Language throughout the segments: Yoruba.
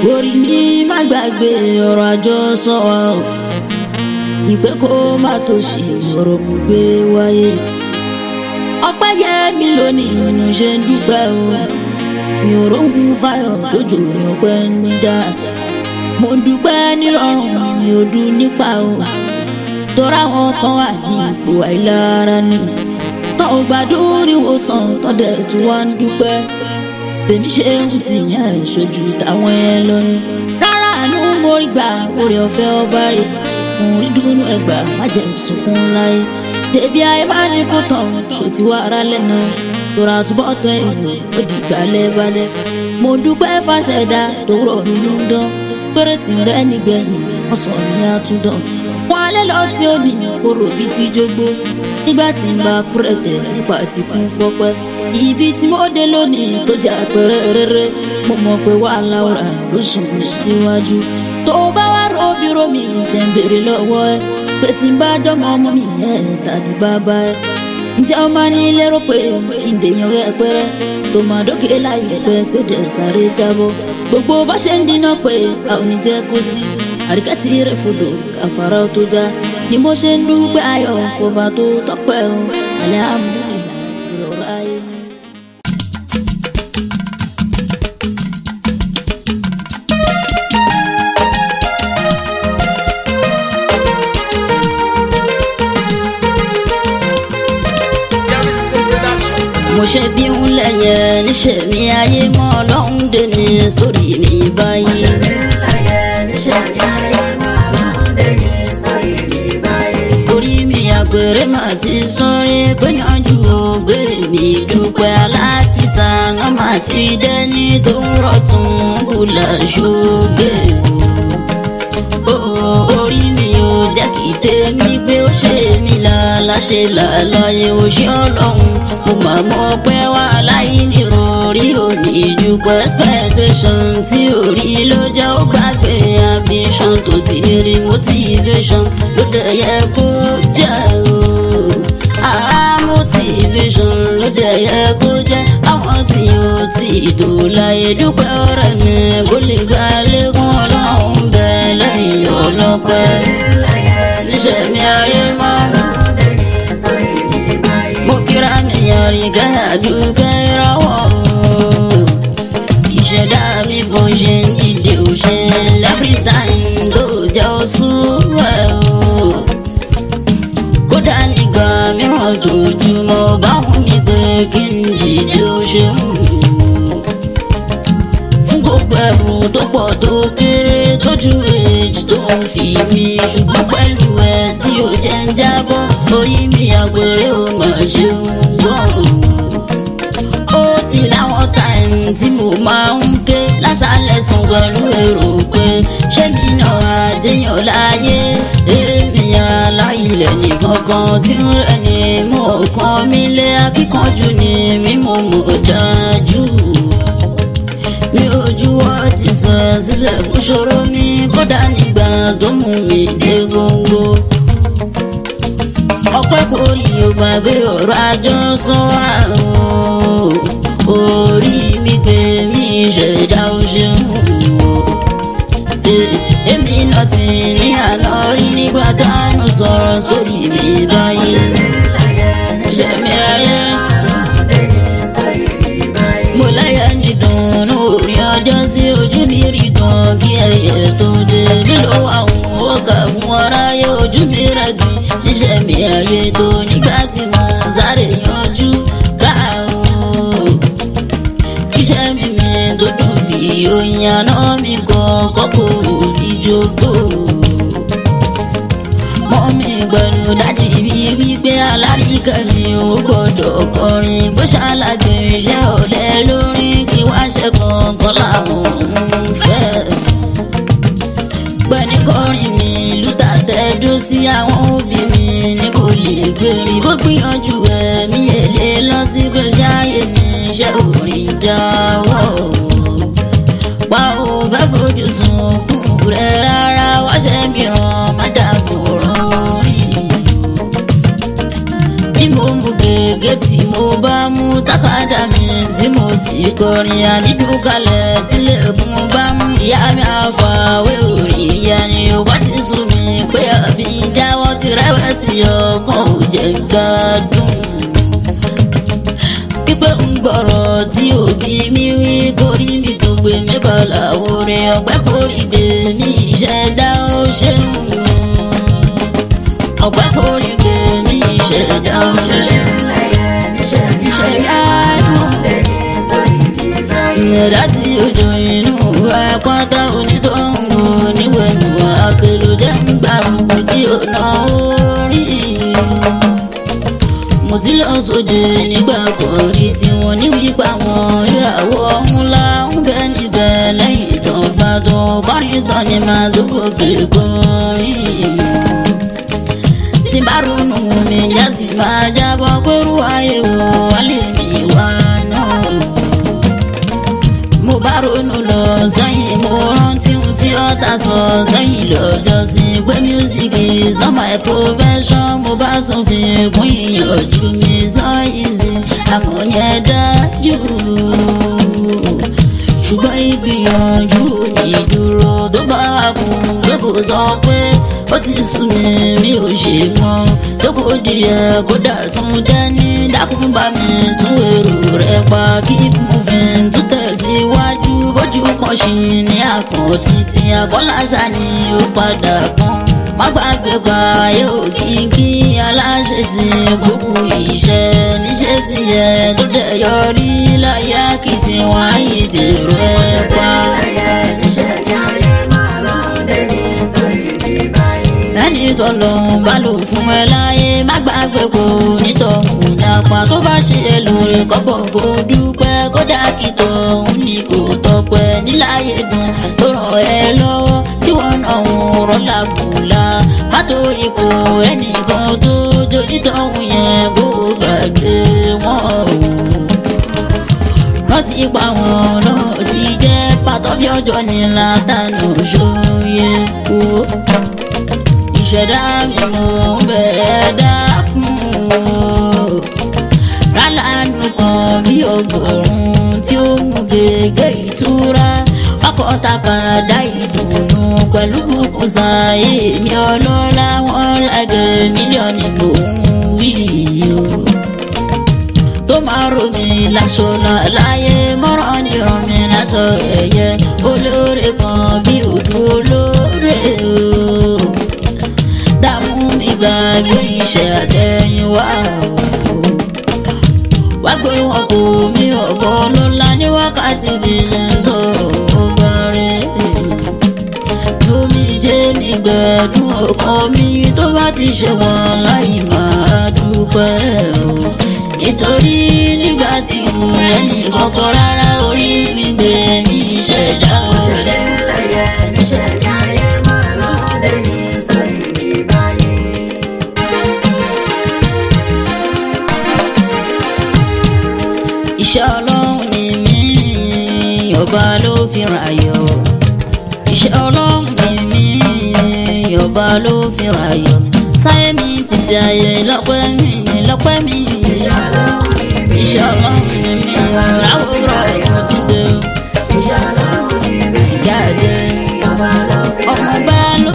orí mi má gbàgbé ọ̀rọ̀ àjọsọ wa o ìpè kó má tó ṣe ọ̀rọ̀ mo gbé wáyé ọpẹ́ yẹ mi lónìí mo ṣe ń dúpẹ́ o mi ò róhun fáyọ̀ tójú mi ọpẹ́ ń dá mo dúpẹ́ nírọ̀rùn mi ò dún nípa o tọ́ra wọn kan wà ní ipò àìlára ni tọ́ ò gbàdúrà ìwòsàn tọ́dẹ̀ tí wọ́n ń dúpẹ́ bèmi ṣe ń sì yàn ìṣojú táwọn ẹ lọ ni rárá àánú mo rí gbà orí ọ̀fẹ́ ọba rẹ̀ mo rí dúnú ẹgbàá má jẹ́ ìsunkún láyé débi ayé bá ní kó tán ṣòtí wà ara lẹ́nu tora túbọ̀ tẹ èèyàn ó di gbalẹ̀ balẹ̀ mo dúpẹ́ fàṣẹdá tó rọ̀ mí ló ń dán péré tí ń rẹ́ nígbẹ̀yìn wọ́n sọ ní àtúndàn wọn alẹ́ lọ tí ó ní kóró bíi ti jógbó nígbà tí ń bá kúrẹ̀tẹ̀ nípa ti kún fọ́pẹ́ ibi tí mo dé lónìí tó jẹ́ àpẹẹrẹ rere mo mọ̀ pé wàhálà ọ̀rà ló sùn síwájú tó bá wá róbi rómi jẹ́ ń béèrè lọ́wọ́ ẹ pé tí ń bá jọmọ ọmọ mi ẹ tàbí bàbá ẹ ǹjẹ́ ọmọ ní lérò pé kí n dèèyàn rẹ pẹ́rẹ́ tó máa dókè láyé pẹ́ tó dẹ̀ sáré jábọ́ gbogbo bá ṣe ń dínà pé a ò ní jẹ́ kó sí àríkàtì rẹ̀ fòdò kàfàrà tó dá ni mo ṣe ń dúpẹ́ ayọ̀ fọba tó tọ́pẹ́ o alihamudulilayi ìrọ̀rọ̀ ayé mi. mo ṣe bí ń lẹyẹ níṣẹ́ mi ayé mọ́ ọlọ́run dé ní sórí mi báyìí. orí mi àgbèrè mà ti sọrí gbìyànjú ògbèrè mi dúpẹ́ alákìsà náà mà ti dẹ́ni tó ń rọ̀tún bùlà ṣògbè orí mi ò jẹ́ kí tèmi gbé ó ṣe mí láláṣẹ làlàyé òṣì ọlọ́run mo máa mọ̀ pé wà láyé nírọ̀rí òní ìdúpọ̀ expectation tí orí ló jẹ́ ó gbàgbé ambition tó ti rí motivation ló dẹ̀ yẹ kó jẹ́ o ah motivation ló dẹ̀ yẹ kó jẹ́ àwọn tí ó ti tó láyé dúpẹ́ ọ̀rẹ́ mi kó lè gbà lẹ́kùn ọlọ́run bẹ́ẹ̀ lẹ́yìn ọlọ́pẹ́ níṣẹ́ mi ayé máa mo kíra nìyàn rí gàdúgbẹ́ ìràwọ̀ ìṣẹ̀dá mi bó ṣe ń dìde ò ṣe every time ló jẹ́ oṣù ẹ̀ o kódà nígbà mìíràn dojúmọ́ báwọn mi pé kí n dìde ó ṣe ń fún gbogbo ẹrù tó pọ̀ tó kéré tójú èjì tó ń fi mi ṣùgbọ́n pẹ̀lú ẹ tí ò jẹ́ ń jábọ́ orí mi àgbèrè ò mà ṣe ń gbọ́ ó ti láwọn táìmù tí mo máa ń ké láṣálẹ̀ sùn pẹ̀lú èrò pé ṣé mi náà àdéyàn láyé èmi aláìlẹ̀ nìkankan tí ń rẹ̀ ní mo kàn mí lé akíkanjú ni mímú mo dájú mi ojú wa ti sọ sílẹ̀ fún ṣòro mi kódà nígbà tó mú mi dé góńgó. ọpẹ́ kò rí o gbàgbé ọ̀rọ̀ àjọsọ àrùn orí mi pé mi ṣẹ̀dá o ṣeun o. èmi náà ti ní àná rí nígbà táwọn sọ̀rọ̀ sórí mi báyìí. ṣẹ̀mí ayé mo láyà ní dùnú orí ọjọ́ sí ojú mi rí dùn kí ẹyẹ tó dé lílo àwọn ọkà fún aráyé ojú mi rẹ̀ dùn níṣẹ́ mi ayé tó nígbà tí mo sáré yanjú káàó iṣẹ́ mi mi tó dùn bí oyin àná mi gan kọ́kọ́ ìjókòó mọ́ mi gbẹ̀rù dájú ibi wípé alárìíkà ni ó gbọ́dọ̀ kọrin bó ṣàlàjò iṣẹ́ ọ̀lẹ lórí kí wá ṣe kankan láwọn ń fẹ́. gbẹ̀ni kọrin mi lùtà tẹ́dó sí àwọn òbí mi ní kò lè gbèrè bó gbìyànjú ẹ̀mí èlé lọ sí pé ṣáàyè ní iṣẹ́ orin jáwọ́. pa ò fẹ́ fojú sun òkú rẹ̀ rárá wáṣẹ́ mìíràn má dààmú rán orí. bí mo mú gègé tí mo mo bá mú tákàdá mi tí mo ti kọrin àdídùn kalẹ̀ tílẹ̀kùn bá mú ìyá mi àfàwé orí ìyá ni ó bá ti sùn mí pé àbí jáwọ́ ti rẹ́wẹ̀sì ọkàn ò jẹ́ gbádùn pípẹ́ ń gbọ́rọ̀ tí òbí mi wí kórí mi tó gbé mi bọ̀lá orin ọ̀pẹ́ kórì gbé mi ìṣẹ̀dá ó ṣeun ọ̀pẹ́ kórì gbé mi ìṣẹ̀dá ó ṣeun ìṣẹ̀dá dùn ìyẹ̀dá tí ojú inú ẹ̀kọ́tà onítọ̀hún oníwẹ̀nù àkèlò jẹ́ ń gbàrúkú tí ó náwó rí mo ti lọ sóde nígbà kan rí tí wọn ní wípa wọn ìràwọ̀ ńlá ń bẹ níbẹ̀ lẹ́yìn ìtàn bá tó kọrin tán ni màá tó gòkè kọrin. tí bá ronú mi jásí máa jábọ̀ pẹ̀lú ayé wo wálé mi wá náà. mo bá ronú lọ sẹ́yìn mo rántí ohun tí ọ̀tá sọ sẹ́yìn lọ́jọ́ sí pé music is not my profession mo bá tún fi kún ìyànjú mi sọ easy àmọ́ yẹn dájú ṣùgbọ́n ìgbìyànjú ní dúró tó bá kú pé kò sọ pé ó ti sùn ní mi ò ṣe mọ́ tó kò díẹ̀ kódà tún dání dákun bá mi tún èrò rẹ̀ pa keep moving tún tẹ̀síwájú bójú kan ṣì ní àpọ̀n títí àkọ́láṣà ni ó padà pọ́n má gbàgbé pa yóò kíkí aláṣẹ tí gbogbo iṣẹ́ níṣẹ́ tiẹ̀ tó dẹ̀ yọrí láyé kìtì wọn àyè dèrò ẹ̀ pa. ẹni tó lọ bá lò fún ẹ láyé má gbàgbé kó nítọ̀hún dàpá tó bá ṣe é lóore kọ́bọ̀ kó dúpẹ́ kódà kí tọ̀hún ni kò tọpẹ́ níláyé dùn tó ràn ẹ́ lọ́wọ́ tí wọ́n náà ń rọ́lá bùlá má torí kó ẹnìkan tó jójú tọ̀hún yẹn kó gbàgbé wọn o rántí pa wọn náà ti jẹ́ pàtó bí ọjọ́ ní látànà ṣòye kú ìṣẹ̀dá mi mò ń bẹ̀rẹ̀ dákun o. rálánù kan bí ọgọ́rùn-ún tí ó mú gègé ìtura ọkọ̀ takàdá ìdùnnú pẹ̀lú bùkún sáyé mi ọlọ́lá wọn rẹ̀gẹ̀ mílíọ̀nù mò ń wí o. tó máa rò mí láṣọ láyé mọ́rán dìrọ̀ mi láṣọ ẹ̀yẹ olóore kan bí òdu olóore o dààmú ìgbàgbé iṣẹ́ àtẹ̀yìnwá wá gbé wọn kò mí ọ̀bọ lọ́la ní wákàtí bí ṣe ń sọ̀rọ̀ ọba rẹ̀ lómi jẹ́ nígbẹ̀dún ọkàn mi tó bá ti ṣe wọn láì máa dúpẹ́ o nítorí nígbà tí mo rẹ̀ ní kọ́kọ́ rárá orí mi gbé ní ìṣẹ̀dá ọ̀rẹ́. iṣẹ́ ọlọ́run ni mí ọba ló fi ràyọ̀ iṣẹ́ ọlọ́run ni mí ọba ló fi ràyọ̀ sáyé mi títí ayé lọ́pẹ́ mi lọ́pẹ́ mi iṣẹ́ ọlọ́run ni mí ráwòrán ìwọ̀n ti dé ìyá ẹ̀dẹ́ ọmọ bá ló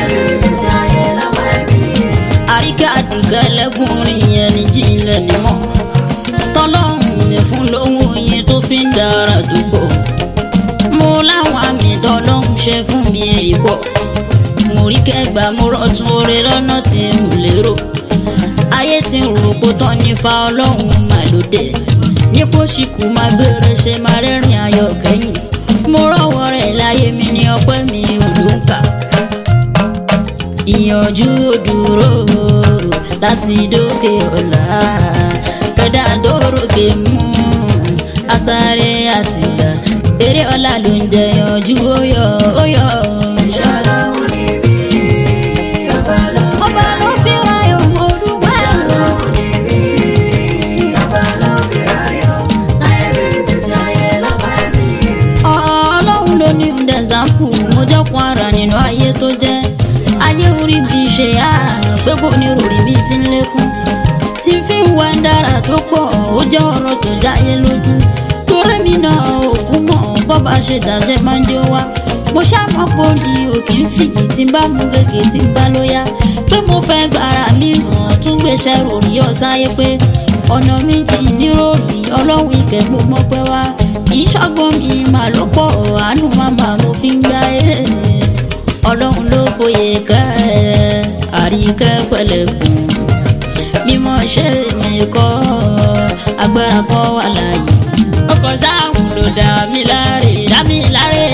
àríkà àdùgá ẹlẹ́kùnrin yẹn ní jílẹ̀ nímọ̀ tọ́lọ́hún ní fún lówó yẹn tó fi ń dára dùgbò mo láwọn àmì tọ́lọ́hún ṣe fún mi èyí pọ̀ mo rí kẹgbà mo rọtún oore lọ́nà tí n lérò ayé tí ń rò kó tán nífa ọlọ́run màlúdé nípò ṣìkú máa gbére ṣe máa rẹ́rìn ayọ̀ kẹ́yìn mo rọ́wọ́ rẹ̀ láyé mi ní ọpẹ́ mi ò ló ń kà ìyànjú òdúró láti dókè ọ̀la kẹ́dà dórókè mú asáré àtìgbà eré ọ̀la ló ń jẹyànjú óyọ óyọ. ọba ló fi ráyọ̀ mo dúpẹ́. ọlọ́run ló ní ndẹ̀zámpù mo jọ́pọ̀ ara nínú ayé tó jẹ́ ayé orí mi ṣe á pé kò ní rò rí bí ti ń lékún tí fi ń wá dára tó pọ̀ ó jẹ́ ọ̀rọ̀ tó jáyé lójú torí mi náà òkú mọ̀ bọ́ba ṣe dàṣẹ máa ń dé wá mo ṣàmọ́ porí òkè ń fìyì tí ń bá mú gègé tí ń bá lóyá pé mo fẹ́ gbára mi hàn tún gbéṣẹ́ ròrí ọ̀sáyé pé ọ̀nà méjì níròrí ọlọ́run ìkẹ́ mo mọ́ pẹ́ wá ìṣọ́gbọ́n mi mà ló pọ̀ àánú màmá mo fi ń gbá ẹ̀ ọlọ́run ló fòye kẹ́ ẹ̀ àríkẹ́ pẹ̀lẹ́kùn mímọ́ ṣe mi kọ́ agbára kọ́ wà láàyè ọkọ̀ sáàmù ló dá mi láre dá mi láre.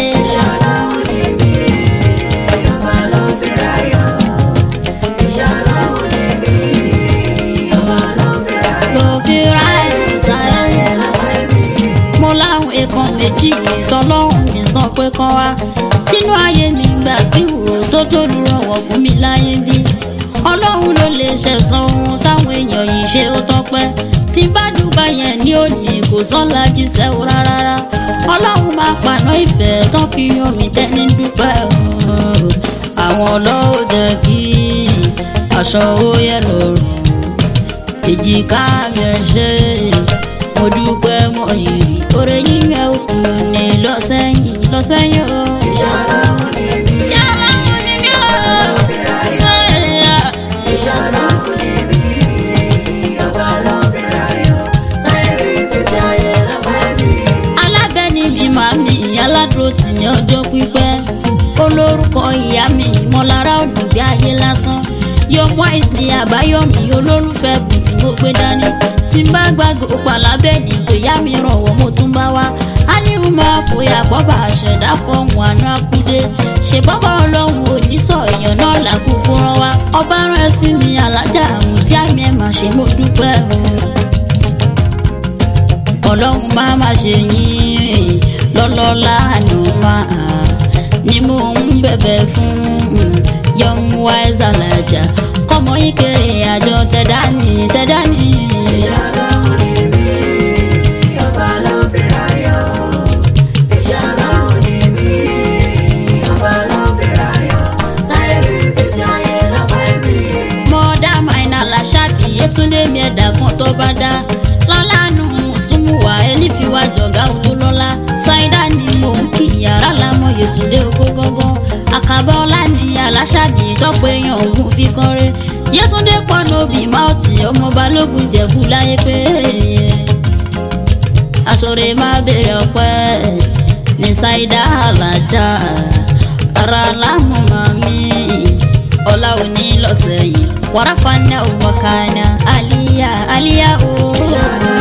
ló fi ráyè sáyé mo láwọn èèkàn méjì tọlọ́hún mi sọ pé kán wá sínú ayé mi gbà tí òrò tó tó lùrọ̀wọ̀ fún mi láyé bí ọlọ́run ló lè ṣẹ̀san ohun táwọn èèyàn yìí ṣe ó tọ́pẹ́ tí bá dùbà yẹn ní òní kò sọ́la jíṣẹ́ o rárá ọlọ́run máa paná ìfẹ́ tán fi yan mi tẹ́ni dúpẹ́ àwọn ọlọ́wọ́ jẹ́ kí aṣọ ó yẹ lọ́rùn èjìká mi ẹ̀ ṣe mo dúpẹ́ mọ ìrì oore yíyẹ òkú ni lọ́sẹ̀yìn lọ́sẹ̀yìn o. Iṣẹ́ Ọlọ́run ni mí o. alábẹ́ni mi máa mi aládùúró tì ní ọjọ́ pípẹ́ olórúkọ ìyá mi ìmọ̀lára ọ̀nà bí ayé lásán yọmọ àìsàn àbáyọmí olólùfẹ́ bùn tí mo gbé dání tí n bá gbàgbé òpà lábẹ́ni kò yá mi rànwọ́ mo tún bá wá á ní mo máa fòyà bọ́bà àṣẹ̀dá fọ́hùn àná akúdé ṣe bọ́bà ọlọ́run onísọ èèyàn náà làkúkú rán wa ọba rán ẹ sí mi alájà àmú tí àmì ẹ̀ máa ṣe mo dúpẹ́ o ọlọ́run máa ma ṣe yín lọ́lọ́lá àná máa ni mo ń bẹ̀bẹ̀ fún young wise alájà kọ́mọ yín kéré àjọ tẹ̀dá ní tẹ̀dá ní. mọ́dá maina làṣàbí yétúndé mi ẹ̀dá kan tó bá dá lọ́lánú tún mú wá ẹni fi wá jọ̀gá owó lọ́lá ṣáídà ni mò ń kí yàrá lámọ̀ yétúndé owó gángan àkàbọ̀ ọlá ní aláṣàbí tọ́pọ̀ èèyàn ògùn fi kọ́rẹ́ yétúndé pọnà òbí máòtì ọmọ balógun jẹ̀bú láyé pé aṣọre má bèrè ọpẹ́ ní ṣáídà alájà ara lámú màmí ọlá òní lọ́sẹ̀ yìí wàrà fana òwò kàná àlíyá àlíyá o.